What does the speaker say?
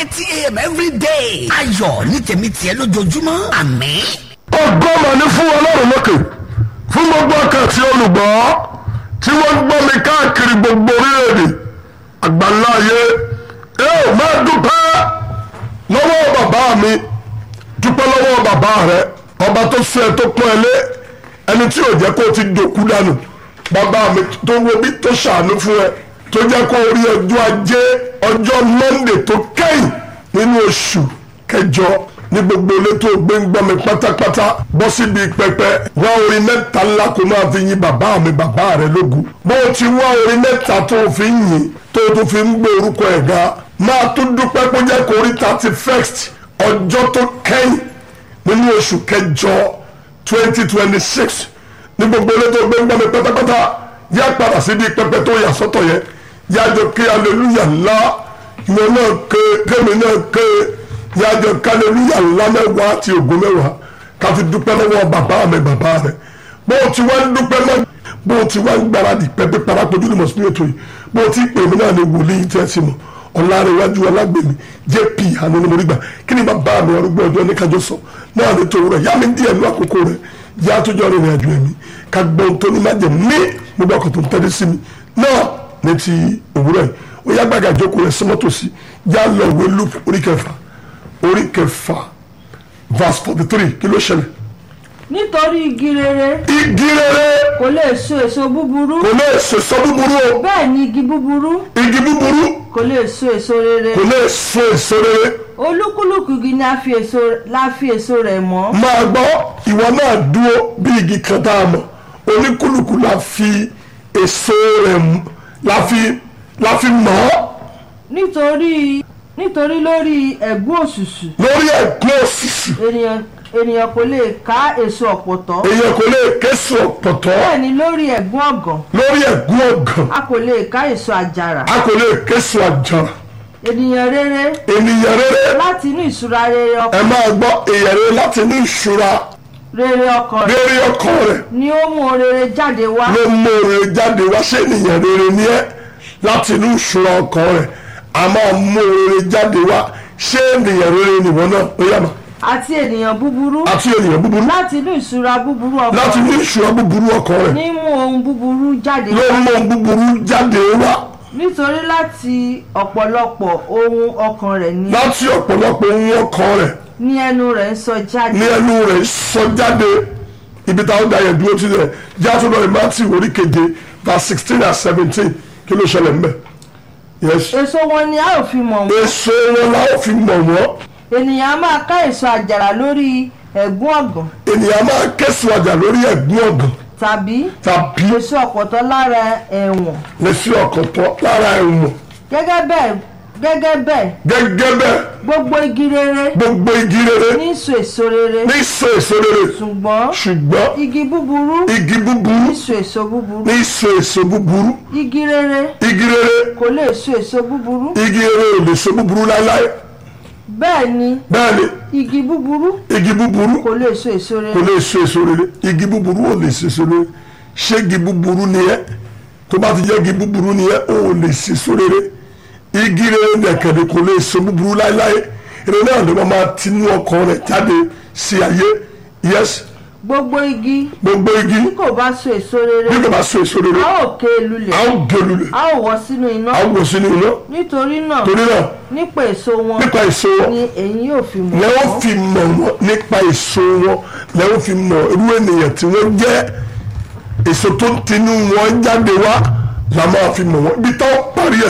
thirty a.m. every day. ayọ̀ ní tèmi tiẹ̀ lójoojúmọ́ àmín. ọgọ́mọ ní fún ọlọ́run lókè fún gbogbo ọkàn tí olùgbọ́ tí wọ́n gbọ́ mi káàkiri gbogbo orílẹ̀-èdè àgbáńlá ayé ẹ ò máa dúpẹ́ lọ́wọ́ bàbá mi dúpẹ́ lọ́wọ́ bàbá rẹ ọba tó fẹ́ ẹ tó pọ́n ẹ lé ẹni tí ò jẹ́ kó o ti dòkú dànù bàbá mi tó wo bí tó ṣàánú fún ẹ tó jẹ́ kó o rí ọjọ́ ajé ọjọ́ Monday tó kẹ́yìn nínú oṣù kẹjọ ní gbogbo ilé tó gbé ń gbọ́ mi pátápátá bọ́ síbi pẹpẹ wá orin mẹ́ta ńlá kó máa fi yin bàbá mi bàbá rẹ lógo bó o ti wá orin mẹ́ta tó o fi ń yin tó o tún fi ń gbé orúkọ ẹ̀ ga máa tún dúpẹ́ kó jẹ́ kó rí thirty first ọjọ́ tó kẹ́yìn nínú oṣù kẹjọ twenty twenty six ní gbogbo ilé tó gbé ń gbọ́ mi pátápátá yá padà síbi pẹpẹ tó yà sọ́tọ̀ yẹn yájọ kí aleluya ńlá ìwọ náà ké kémi náà ké yájọ kálẹ́lúyà ńlá mẹ́wàá àti ògùn mẹ́wàá ká fi dúpẹ́ lọ́wọ́ bàbá mi bàbá rẹ̀ bó o ti wá ń dúpẹ́ náà bó o ti wá ń gbáradì pẹ́pẹ́ parapojú ní mọ̀sípì ètò yìí bó o ti pè mí náà ní wòlíì tí ẹ ti mọ̀ ọ̀làrẹ̀wájú ọlágbèmí jp àná ni mo rí gbà kí ni bàbá mi arúgbó ọjọ́ ní kájọ sọ náà ní tòun rẹ̀ yá mi díẹ̀ ní àkókò rẹ̀ yá tó jọ rìnrìn àjò ẹ̀mí ká gbọ́n tó ní májẹ̀ ní gbogbo ọkọ̀ tó ń tẹ́lẹ̀ sí mi náà ní ti òwúrọ̀ yìí ó yá gbàgà ìjókòó rẹ̀ símọ́tòsí yá lọ ìwé luke orí kẹfà orí kẹfà verse forty three kí ló ṣẹlẹ̀. nítorí igi rere igi rere kò lè so èso búburú kò lè sèso búburú o bẹ́ẹ̀ ni igi búburú igi búburú kò lè so èso rere kò lè so èso rere olúkúlùkù igi ni a fi èso la fi èso rẹ̀ mọ̀ máa gbọ́ ìwọ náà dúró bí igi kan tá a mọ̀ oníkúlùkù la fi èso rẹ̀ mú- la fi la fi mọ̀ ọ́ nítorí nítorí lórí ẹ̀gún òṣùṣù lórí ẹ̀gbọ́n òṣìṣì ènìyàn ènìyàn kò lè ká èso ọ̀pọ̀tọ́ èèyàn kò lè késo ọ̀pọ̀tọ́ bẹ́ẹ̀ ni lórí ẹ̀gún ọ̀gàn lórí ẹ̀gbọ́n ọ̀gàn a kò lè ká èso àjàrà a kò lè késo àjàrà ènìyàn rere ènìyàn rere láti inú ìṣúra rere ẹ ọkàn máa gbọ́ èèyàn rere láti ní ìṣúra rere ọkàn rẹ̀ lórí ọkàn rẹ̀ ni ó mú rere jáde wá ló mú oore jáde wá ṣé ènìyàn rere ni ẹ́ láti inú ìṣúra ọkàn rẹ̀ a máa mú oore jáde wá ṣé ènìyàn rere nìwọ náà ó yàmà àti ènìyàn búburú àti ènìyàn búburú láti inú ìṣúra búburú láti ọkàn inú ìṣúra búburú ọkàn rẹ̀ ní mú ohun búburú jáde ló wá mú ohun búburú jáde wá nítorí láti ọ̀pọ̀lọpọ̀ ohun ọkàn rẹ̀ ni láti ọ̀pọ̀lọpọ̀ ohun ọkàn rẹ̀ ní ẹnu rẹ̀ ń sọ jáde ní ẹnu rẹ̀ sọ jáde ibi táwọn dá yẹn dúró ti rẹ̀ jáde lọ́rẹ̀ Matthew orí keje verse sixteen and seventeen kí ló ṣẹlẹ̀ ńbẹ̀ yes èso wọn ni a ò fi mọ̀ wọ́n èso wọn la ó fi mọ̀ wọ́n ènìyàn a máa ká èso àjàrà lórí ẹ̀gún ọ̀gàn ènìyàn máa kẹ́sùn àjà lórí ẹ̀gbọ́n ọ̀gàn tàbí tàbí èso ọ̀pọ̀tọ́ lára ẹ̀wọ̀n lẹ́sí ọ̀kọ̀tọ̀ lára ẹ̀wọ̀n gẹ́gẹ́ bẹ́ẹ̀ gẹ́gẹ́ bẹ́ẹ̀ gẹ́gẹ́ bẹ́ẹ̀ gbogbo igi rere gbogbo igi rere ní so èso rere ní so èso rere ṣùgbọ́n ṣùgbọ́n igi búburú igi búburú ní so èso búburú ní so èso búburú igi rere igi rere kò lè so èso búburú igi rere ò lè so búburú láéláé bẹ́ẹ̀ ni bẹ́ẹ̀ ni igi búburú igi búburú kò lè so èso kò rere lè so èso rere igi búburú ò lè so èso rere ṣé igi búburú ni ẹ́ tó bá ti jẹ́ igi búburú ni ẹ́ ò lè so èso rere igi rere nìkẹ́ni kò lè so búburú láéláé eré náà ló máa máa tinú ọkàn rẹ̀ jáde sí ayé yes gbogbo igi gbogbo igi tí kò bá so èso rere bí kò bá so èso rere a ó ké e lulẹ̀ a ó gé lulẹ̀ a ó wọ́ sínú iná a ó wò sínú iná nítorí náà torí náà nípa èso wọn nípa èso wọn ni èyí yóò fi mọ̀ lẹ́wọ́n wọ́n. fi mọ̀ wọ́n nípa èso wọn lẹ́wọ́n fi mọ̀ irú ènìyàn tí wọ́n jẹ́ èso tó ń tinú wọn jáde wá la máa fi mọ̀ wọ́n ibi táwọn parí ẹ̀